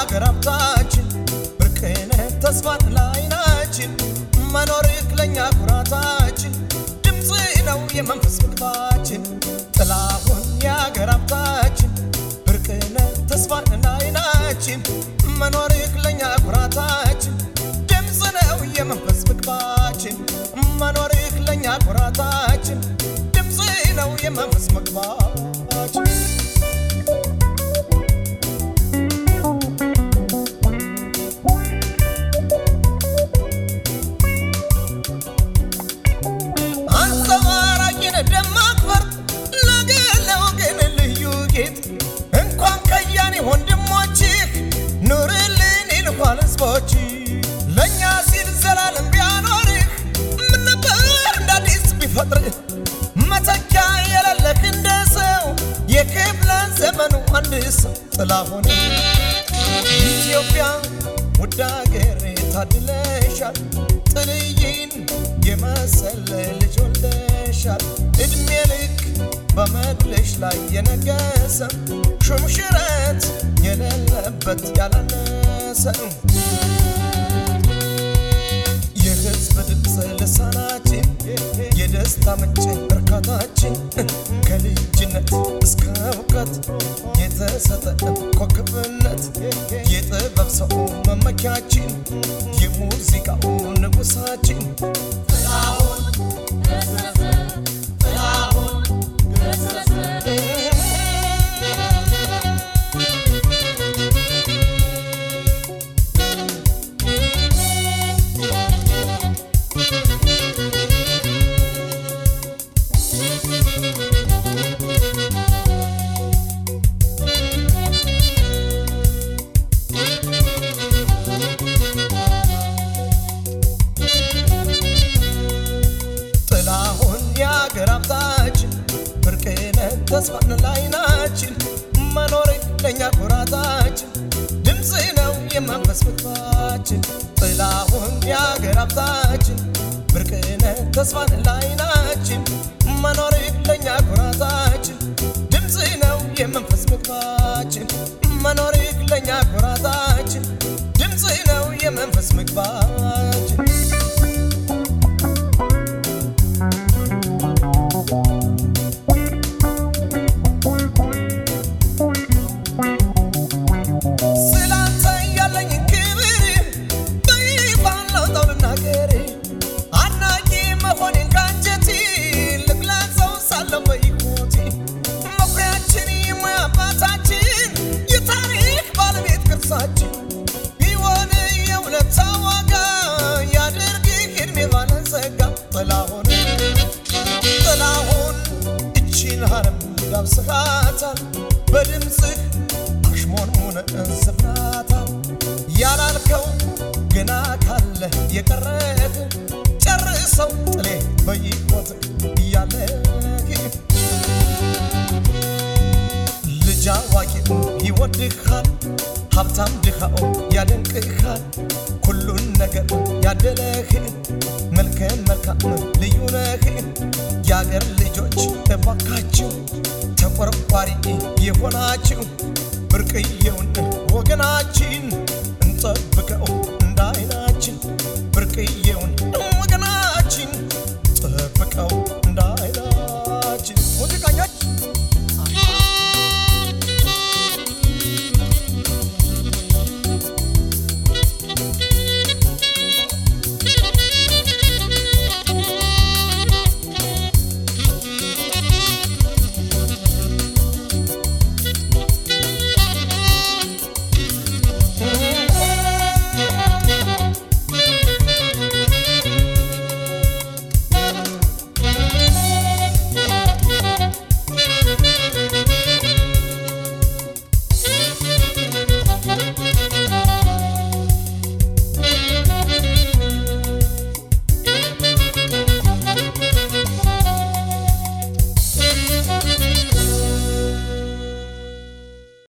የአገር ሀብታችን ብርቅነህ ተስፋን ለዓይናችን መኖርህ ለእኛ ኩራታችን ድምፅ ነው የመንፈስ ምግባችን ጥላሁን የአገር ሀብታችን ብርቅነህ ተስፋን ለዓይናችን መኖርህ ለእኛ ኩራታችን ድምፅ ነው የመንፈስ ምግባችን መኖርህ ለእኛ ኩራታችን ድምፅ ነው የመንፈስ ምግባችን አንጸባራቂን ደማቅ ፈርጥ ለገለው ግን ልዩ ጌጥ እንኳን ከያኔ ወንድሞችህ ኑርልን ይልኳል ህዝቦች ለእኛ ሲል ዘላለም ቢያኖርህ ምን ነበር እንደ አዲስ ቢፈጥርህ መተኪያ የሌለህ እንደ ሰው የክፍለ ዘመኑ አንድ ሰው ጥላሁን ኢትዮጵያ ውድ አገሬ ታድለሻል ጥልይን የመሰለ ልጅ ወልደሻል እድሜ ልክ በመድልሽ ላይ የነገሰ ሹምሽረት የሌለበት ያላነሰ የህዝብ ድምፅ ልሳናችን የደስታ ምንጭ እርካታችን ከልጅነት እስከ እውቀት የተሰጠ ኮከብነት የጥበብ ሰው መመኪያችን የሙዚቃው ንጉሳችን ጥላሁን የአገር ሀብታችን ብርቅነህ ተስፋን ለዓይናችን መኖር ለእኛ ኩራታችን ድምፅ ነው የመንፈስ ምግባችን ጥላሁን የአገር ሀብታችን ብርቅነህ ተስፋን ለዓይናችን መኖር ለእኛ ኩራታችን ድምፅ ነው የመንፈስ ምግባችን መኖር ለእኛ ኩራታችን ድምፅ ነው የመንፈስ ምግባችን ስላንተ ያለኝ ክብር በይፋ ላውጣው ልናገር አድናቂ መሆኔን ካንጀቴ ልግለጸው ሳለው በሕይወቴ መኩሪያችን የሙያ አባታችን የታሪክ ባለቤት ቅርሳችን ቢሆን የውለታ ዋጋ ያድርግህ ዕድሜ ባለጸጋ ጥላሁን ጥላሁን እቺን ሀረም ዳብስሃታል በድምፅህ አሽሞንሙን እንስፍናታል ያላልከው ገና ካለ የቀረህ ጨርሰው ጥሌ በይቆት እያለህ ልጅ አዋቂው ይወድሃል ሀብታም ድኻው ያደንቅሃል ሁሉን ነገር ያደለህ መልከ መልካም ልዩ ነህ የአገር ልጆች እባካችሁ ተቆርቋሪ የሆናችሁ ብርቅዬውን